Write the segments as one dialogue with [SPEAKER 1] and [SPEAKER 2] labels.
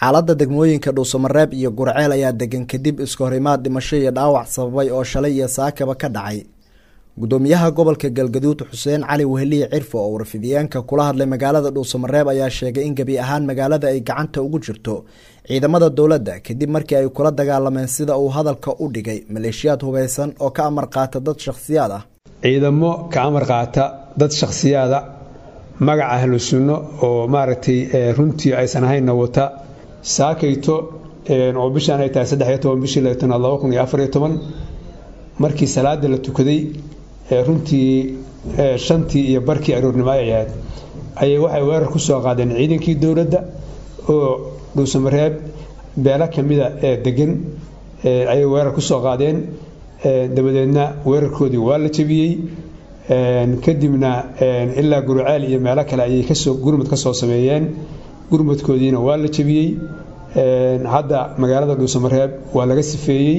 [SPEAKER 1] xaaladda degmooyinka dhuusamareeb iyo gurceel ayaa degan kadib iska horimaad dhimasho iyo dhaawac sababay oo shalay iyo saakaba ka dhacay gudoomiyaha gobolka galgaduud xuseen cali weheliye cirfo oo warfidiyeenka kula hadlay magaalada dhuusamareeb ayaa sheegay in gebi ahaan magaalada ay gacanta ugu jirto ciidamada dowladda kadib markii ay kula dagaalameen sida uu hadalka u dhigay maleeshiyaad hubeysan oo ka amar qaata dad shakhsiyaad ah
[SPEAKER 2] ciidamo ka amar qaata dad shakhsiyaada magaca ahlu sunno oo maaragtay runtii aysan ahaynna wata saakayto oo bishaan ay tahay saddex iyo toban bishii laatanaad laba kun iyo afar iyo toban markii salaada la tukaday runtii shantii iyo barkii aroornimo ay ahayd ayay waxay weerar ku soo qaadeen ciidankii dowladda oo dhuusamareeb beelo kamida ee degan ayay weerar ku soo qaadeen dabadeedna weerarkoodii waa la jebiyey kadibna ilaa gurceel iyo meelo kale ayay kasoo gurmud ka soo sameeyeen gurmudkoodiina waa la jebiyey hadda magaalada dhuusamareeb waa laga sifeeyey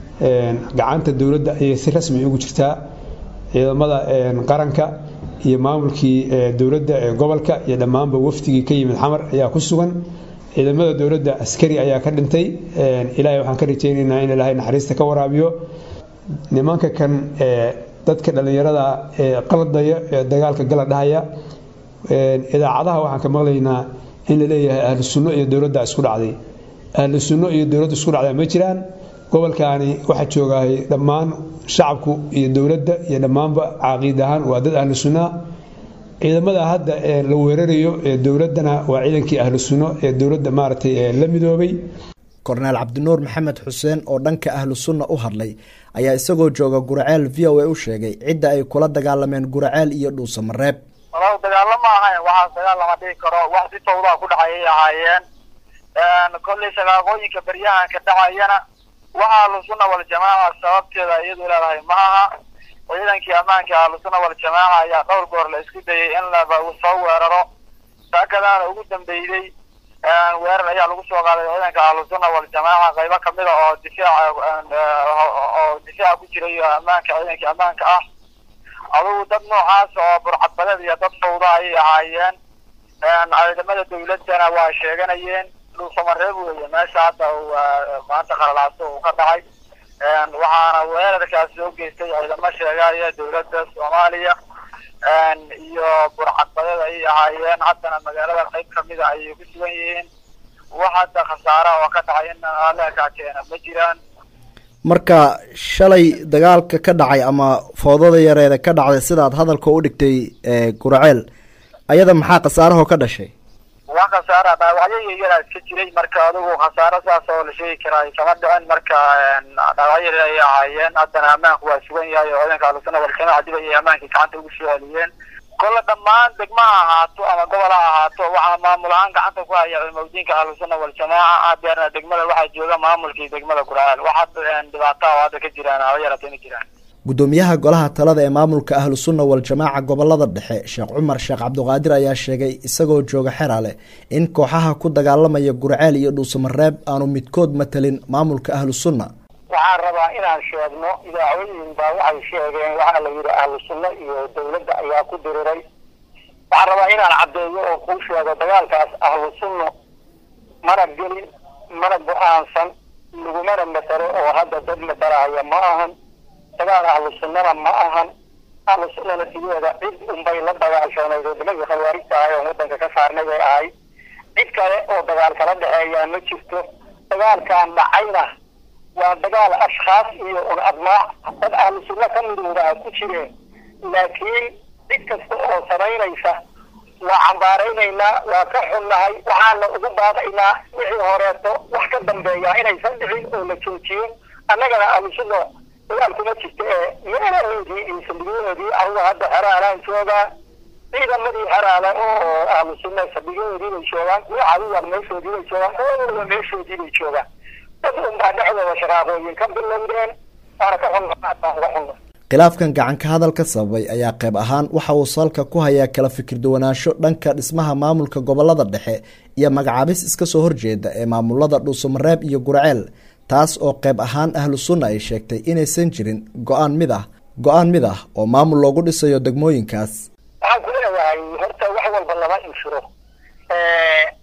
[SPEAKER 2] gacanta dowladda ayay si rasmi ugu jirtaa ciidamada qaranka iyo maamulkii dowladda ee gobolka iyo dhammaanba wafdigii ka yimid xamar ayaa ku sugan ciidamada dowladda askari ayaa ka dhintay ilaahay waxaan ka rajaynaynaa in ilaahay naxariista ka waraabiyo nimanka kan dadka dhallinyarada ee qaladaya ee dagaalka gala dhahaya idaacadaha waxaan ka maqlaynaa in la leeyahay ahlu sunno iyo dowladda isku dhacday ahlu sunno iyo dowladda isku dhacdaa ma jiraan gobolkaani waxaa joogahay dhammaan shacabku iyo dowladda iyo dhammaanba caqiid ahaan waa dad ahlu sunnaa ciidamada hadda la weerarayo ee dowladdana waa ciidankii ahlu sunno ee dowladda maaragtay la midoobay
[SPEAKER 1] korneel cabdinuur maxamed xuseen oo dhanka ahlu sunna u hadlay ayaa isagoo jooga guraceel v o a u sheegay cidda ay kula dagaalameen guraceel iyo dhuusamareeb
[SPEAKER 3] walaal dagaalo ma ahayn waxaas dagaal lama dhihi karo wax si tawdaa ku dhacayay ahaayeen kollay shaqaaqooyinka beryahanka dhacayana waxa ahlusunna waljamaaca sababteeda iyadu leedahay ma aha ciidankii ammaanka ahlusunna waljamaaca ayaa dhowr goor la isku dayay in laba soo weeraro saakadaana ugu dambeeyey weerar ayaa lagu soo qaaday ciidanka ahlusunna waljamaaca qaybo kamida oo difaac oo difaaca ku jiray ammaanka ciidankii ammaanka ah adugu dad noocaas oo burcadbadeed iyo dad fawda ayay ahaayeen ciidamada dawladdana waa sheeganayeen dhuusamareeb weeye meesha hadda uu maanta khalalaaso uu ka dhacay waxaana weerarkaas soo geystay ciidamo sheegaya dowladda soomaaliya iyo burcadbadeed ayay ahaayeen haddana magaalada qayb kamida ayay ku sugan yihiin wax hadda khasaara oo ka dhacay in aleekaa keena ma jiraan
[SPEAKER 1] marka shalay dagaalka ka dhacay ama foodada yareeda ka dhacday sidaad hadalka u dhigtay guraceel ayada maxaa khasaarahoo ka dhashay
[SPEAKER 3] waa khasaara dhaawacyo yaryara iska jiray marka adigu khasaaro saas oo la sheegi karaa kama dhicin marka dhaawacyo yaryar ayay ahaayeen haddana ammaanku waa sugan yahay oo ciidanka ahlusuna waljamaaca dib ayay ammaankii gacanta ugu soo celiyeen kolle dhammaan degma ha ahaato ama gobol ha ahaato waxaa maamul ahaan gacanta ku haya culimadiinka ahlusuna waljamaaca hadeerna degmada waxaa jooga maamulkii degmada guraceel wax hadda dhibaataha oo hadda ka jiraan haba yaratay ma jiraan
[SPEAKER 1] gudoomiyaha golaha talada ee maamulka ahlu sunna waljamaaca gobolada dhexe sheekh cumar sheekh cabdiqaadir ayaa sheegay isagoo jooga xeraale in kooxaha ku dagaalamaya gurceel iyo dhuusamareeb aanu midkood matalin maamulka ahlu sunna
[SPEAKER 4] waxaan rabaa inaan sheegno idaacooyin baa waxay sheegeen waxaa la yidhi ahlu sunno iyo dowladda ayaa ku diriray waxaan rabaa inaan caddeeyo oo kuu sheego dagaalkaas ahlu sunno mana gelin mana go-aansan lagumana masalo oo hadda dad masalahaya ma ahan dagaal ahlu sunnana ma ahan ahlu sunnana sideeda cid unbay la dagaashanayd oo nimankii khawaarijta ahay oon waddanka ka saarnay bay ahayd cid kale oo dagaal kala dhexeeyaa ma jirto dagaalkan dhacayna waa dagaal ashkhaas iyo un admaac dad ahlu sunno ka midoodaa ku jireen laakiin cid kasta oo samaynaysa waa cambaaraynaynaa waa ka xunnahay waxaana ugu baaqaynaa wixii horeeto wax ka dambeeya inaysan dhicin oo la joojiyo annagana ahlu sunna dagaal kuma jirta ee meelahoodii iyo saldhigyahoodii anuga hadda xeraalaan joogaa ciidamadii xeraala oo ahlu sunna saldhigyahoodii bay joogaan kuwa cadiwan meeshoodii bay joogaan kuwa walba meeshoodii bay joogaan dad unbaa dhexdooda shaqaaqooyin ka bilowdeen waana ka xunna baan uga xunna
[SPEAKER 1] khilaafkan gacanka hadalka sababay ayaa qayb ahaan waxa uu salka ku hayaa kala fikir duwanaansho dhanka dhismaha maamulka gobolada dhexe iyo magacaabis iska soo horjeeda ee maamulada dhuusamareeb iyo gurceel taas oo qayb ahaan ahlu sunna ay sheegtay inaysan jirin go-aan mid ah go-aan mid ah oo maamul loogu dhisayo degmooyinkaas
[SPEAKER 4] waxaan ku leeyahay horta wax walba lama inshiro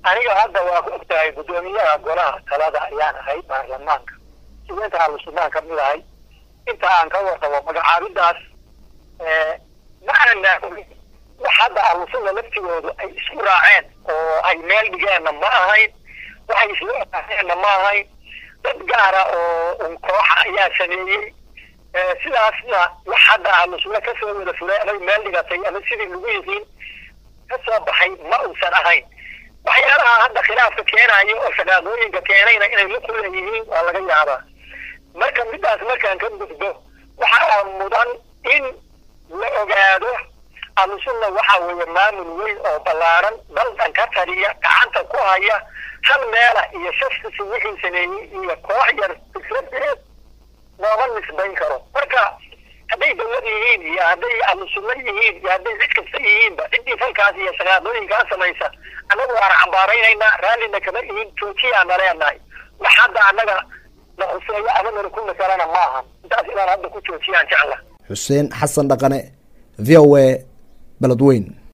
[SPEAKER 4] aniga hadda waa ku ogtahay guddoomiyaha golaha talada ayaan ahay baarlamaanka sideenta ahlusunnaan ka mid ahay inta aan ka warqabo magacaabidaas ma aanaa ogin wax hadda ahlusunna laftigoodu ay isku raaceen oo ay meel dhigeenna ma ahayn waxay isla ogaaneenna ma ahayn dad gaara oo un kooxa ayaa sameeyey sidaasna wax hadda ahlusunna kasoo wada fulay amay meel dhigatay ama sidii lagu yihiin kasoo baxay ma uusan ahayn waxyaalaha hadda khilaafka keenayo oo shaqaaqooyinka keenayna inay la kuleeyihiin waa laga yaabaa marka midaas markaan ka gudbo waxaa mudan in la ogaado ahlusunna waxa weeye maamul weyn oo ballaaran daldan ka taliya gacanta ku haya hal meela iyo shafkisi wixii sameeyey iyo koox yar fikradeed looma nisbayn karo marka hadday dawlad yihiin iyo hadday ahlusunna yihiin iyo hadday cid kasta yihiinba ciddii falkaas iyo shaqaaqooyinkaa samaysa annagu waan cambaaraynaynaa raallina kama ihin joojiyaana leenahay wax hadda annaga na huseeyo ama nala ku masalana ma ahan intaas inaan hadda ku joojiyaan jecla
[SPEAKER 1] xuseen xasan dhaqane v o a beledweyn